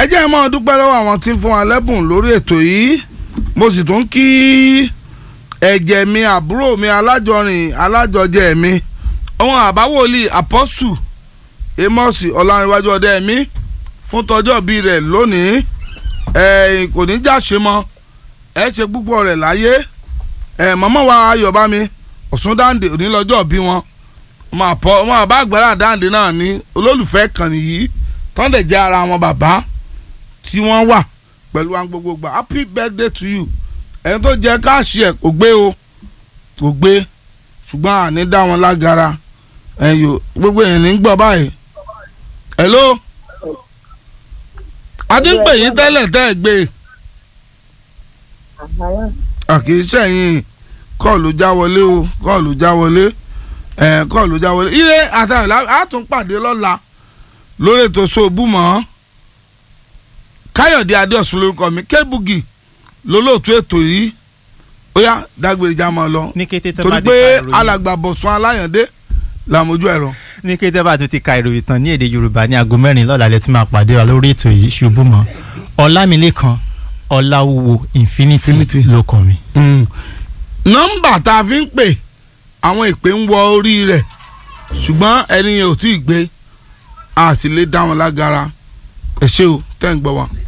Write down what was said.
jẹ́ ẹ máa dúpẹ́ lọ́wọ́ àwọn tí ń fún wa lẹ́bùn lórí ètò yìí mo sì tún kí ẹ̀jẹ̀ mi àbúrò mi alájọrin alájọjẹ mi ọmọ àbáwòlì apọ́sù amos ọ̀làǹrẹ̀wájú ọdẹ mi fún tọjọ́ bíi rẹ̀ lónìí ẹ̀ kò ní jáṣe mọ́ ẹ ṣe púpọ̀ rẹ̀ láyé ẹ̀ mọ́mọ́ wa ayọ̀bámi ọ̀sùn dáǹdè òní lọ́jọ́ bí wọn ọmọ àpọ̀ ọmọ àbá àgbàrá dáǹdè náà ní olólùfẹ́ kan nìyí tọ́ndẹ̀ jẹ́ ara wọn bàbá tí wọ́n wà pẹ̀lú àwọn gbogbo gbà happy birthday to you ẹni tó jẹ káàṣì ẹ̀ kò gbé o kò gbé ṣùgbọ́n àní dá wọn lágara ẹ̀yọ gbogbo èèyàn ní gbọ́ báyìí hello adé ń pè yín tẹ́lẹ̀ tẹ́ ẹ gbé àkìíṣe yín kọ́ọ̀lù já wọlé o kọ́ọ̀lù já wọlé ẹ̀ kọ́ọ̀lù já wọlé ire àtàwọn àtúnpàdé lọ́la lórí ètò sóòbù mọ́ káyọ̀dé adéọ̀sùn lórúkọ mi kébùgì lólóòtú ètò yìí ó yá dágbére já máa lọ ní kété tó torí bá ti pé ka ìròyìn alàgbà bọ̀sùn aláyàndé làmójú ẹ̀rọ. ní kété bá tó ti ka ìròyìn tán ní èdè yorùbá ní aago mẹ́rin lọ́la lẹ́tún máa pàdé wa lórí ètò yìí ṣubú mọ́ ọlámilékan ọláwúwo infinity Infinity. ló kàn mí. nọ́mbà tá a fi ń pè àwọn ìpè ń wọ orí rẹ̀ ṣùgbọ́n ẹni yẹn ò tí ì gbé a sì lè dá wọn lágara ẹ ṣé o tẹ́ ń gbọ́ wa.